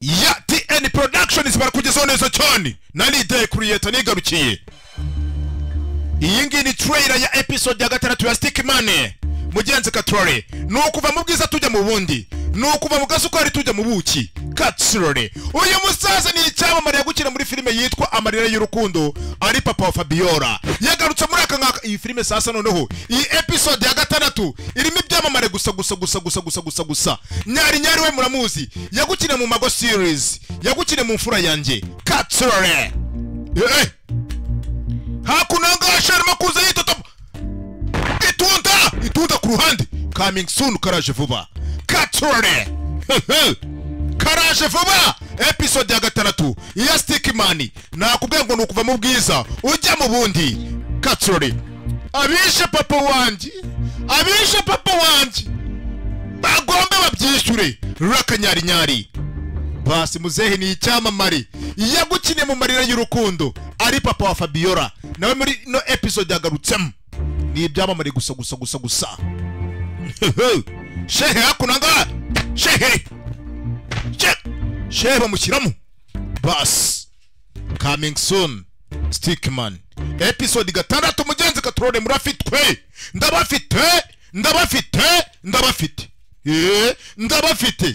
ya tn productions barakugezaho neza cyane narideye kuri leta nigarukiye iyi ngiyi ni trailer ya episode ya gatandatu ya stick money mugenzi katore ni ukuva mu bwiza tujya mu bundi ni ukuva mu gasukari tujya mu buki katsorore uyu musaza ni icyamamare yagukira muri filime yitwa amarira y'urukundo ari papa wa fabiola yagarutse muri aka ngaka iyi filime sasa noneho iyi episode ya gatandatu irimo ibyamamare gusa gusa gusa gusa gusa gusa gusa nyari nyari we muramuzi yagukiriye mu mago series yagukiriye mu mfura yanjye katsorore eh. hakuno ahangaha arimo kuza yitotoba itunda itunda ku ruhande coming soon karaje vuba katurane karaje vuba episode ya gatandatu iya stickman nakubwiye ngo ni ukuva mu bwiza ujya mu bundi katurane abishe papa wanjye abishe papa wanjye bagombe babyishyure rakanyarinyari pasi muzehe ni icyamamare yagukiniye mu marira y'urukundo ari papa wa fabiola nawe muri ino episode yagarutsemo ni ibyamamare gusa gusa gusa gusa shehe hakuno ahangaha shehe She- shehe bamushyiramo basi coming soon stickman episode gatandatu mugenzi katurore murafitwe ndabafite ndabafite ndabafite Eh, ndabafite